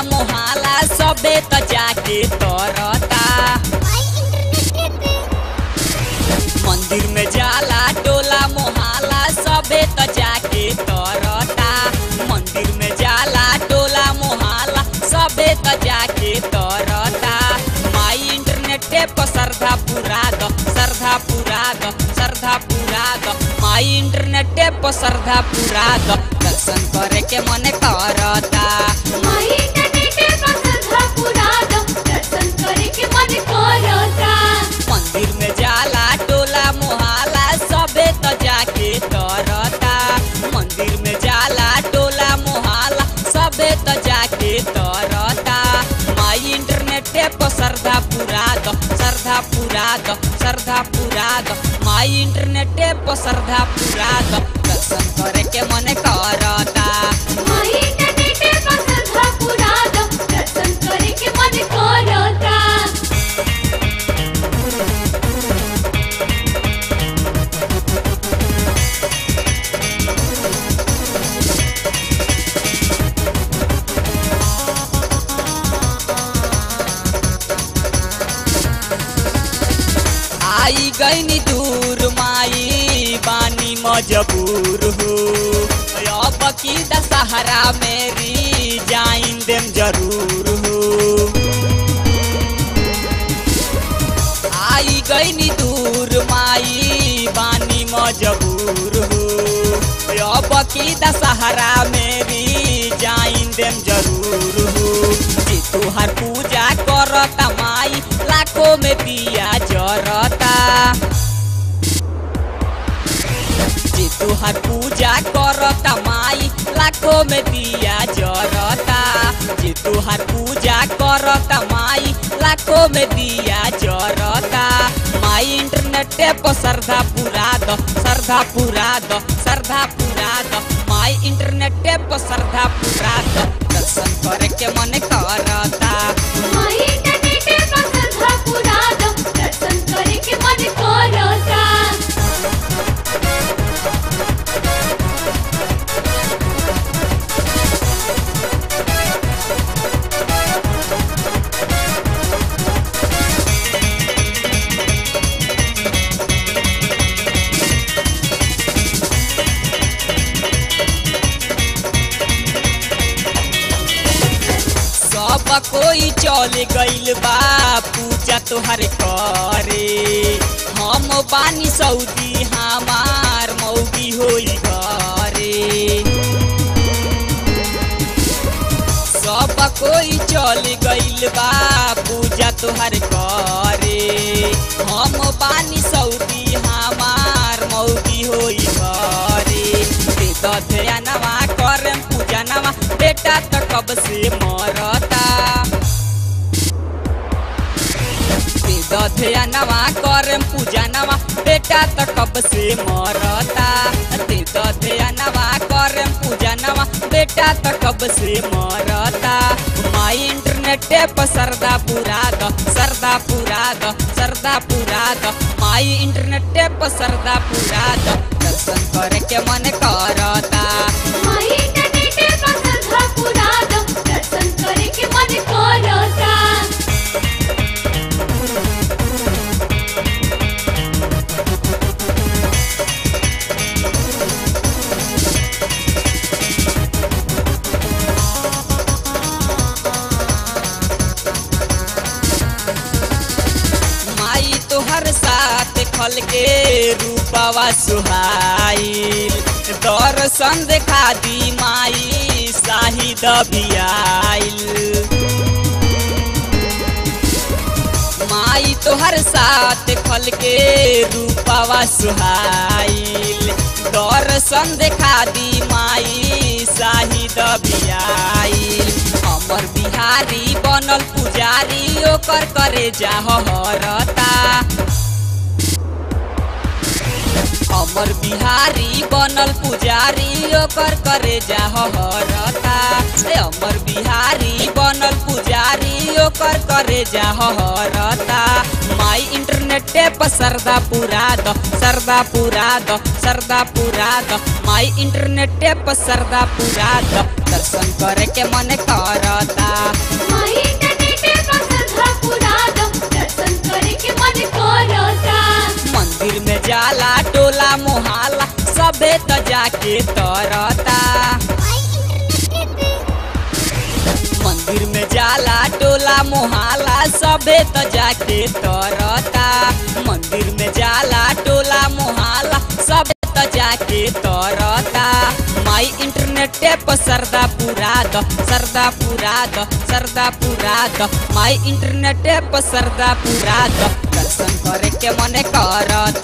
मोहाला सबे त जाके तरता मंदिर में जाला टोला मोहाला सबे त जाके तरता मंदिर में जाला टोला मोहाला सबे त जाके तरता माई इंटरनेटे पर श्रद्धा पूरा द श्रद्धा पूरा द श्रद्धा पूरा द माई इंटरनेटे पर श्रद्धा पूरा द दर्शन करे के मन करता माई इंटरनेटे पर श्रद्धा पूरा दो दर्शन करे के मन करता मंदिर में जाला टोला मोहाला सबे त जाके तरता मंदिर में जाला टोला मोहाला सबे त जाके तरता माई इंटरनेटे पर श्रद्धा पूरा द श्रद्धा पूरा द श्रद्धा पूरा द माई इंटरनेटे पर श्रद्धा पूरा द दर्शन करे के मन करता माई इंटरनेटे पर श्रद्धा पूरा दो दर्शन करे के मन करता आई गईनी दूर माई बानी मजबूर हो अब की दशहरा मेरी जाइन देम जरूर हो आई गईनी दूर माई बानी मजबूर हो अब की दशहरा मेरी जाइन देम जरूर हो जे तुहार पूजा करता माई लाखों में दिया जरता जे तुहार पूजा करता माई लाखों में दिया जरता जे तुहार पूजा करता माई लाखों में दिया जरता माई इंटरनेटे पर श्रद्धा पूरा द श्रद्धा पूरा द श्रद्धा पूरा द माई इंटरनेटे पर श्रद्धा पूरा द दर्शन करे के मन करता माई इंटरनेटे पर श्रद्धा पूरा दो दर्शन करे के मन करता सब कोई चल गइल बा पूजा तोहर करे हम बानी सऊदी हमार मौगी होई घरे सब कोई चल गइल बा पूजा तोहर करे हम बानी सऊदी हमार मौगी होई घरे दे द ध्यानवा करम पूजा नवा बेटा त कब से मरता दे द ध्यानवा करम पूजा नवा बेटा त कब से मरता दे द ध्यानवा करम पूजा नवा बेटा त कब से मरता माई इंटरनेटे पर श्रद्धा पूरा द श्रद्धा पूरा द श्रद्धा पूरा द माई इंटरनेटे पर श्रद्धा पूरा द दर्शन करे के मन करता माई इंटरनेटे पर श्रद्धा पूरा दो दर्शन करे के मन करता माई तोहर साथ खल के रूपवा सुहाइल दर्शन देखा दी माई शाहिद बियाइल माई तोहर साथ खल के रूपवा सुहाइल दर्शन देखा दी माई शाहिद बियाइल हमर बिहारी बनल पुजारी ओकर करे जा हरता हमर बिहारी बनल पुजारी ओकर करे जा हरता ए हमर बिहारी बनल पुजारी ओकर करे जा हरता माई इंटरनेटे पर सरदा पुरा दो सरदा पुरा दो सरदा पुरा दो माई इंटरनेटे पर सरदा पुरा दो दर्शन करे के मन करता माई इंटरनेटे पर श्रद्धा पुरा दो दर्शन करे के मन करता मंदिर में जाला टोला मोहल्ला सबे त जाके तरता मंदिर में जाला टोला मोहल्ला सबे त जाके तरता मंदिर में जाला टोला मोहल्ला सबे त जाके तरता माई इंटरनेटे पर सरदा पुरा दो सरदा पुरा दो सरदा पुरा दो माई इंटरनेटे पर सरदा पुरा दो दर्शन करे के मन करता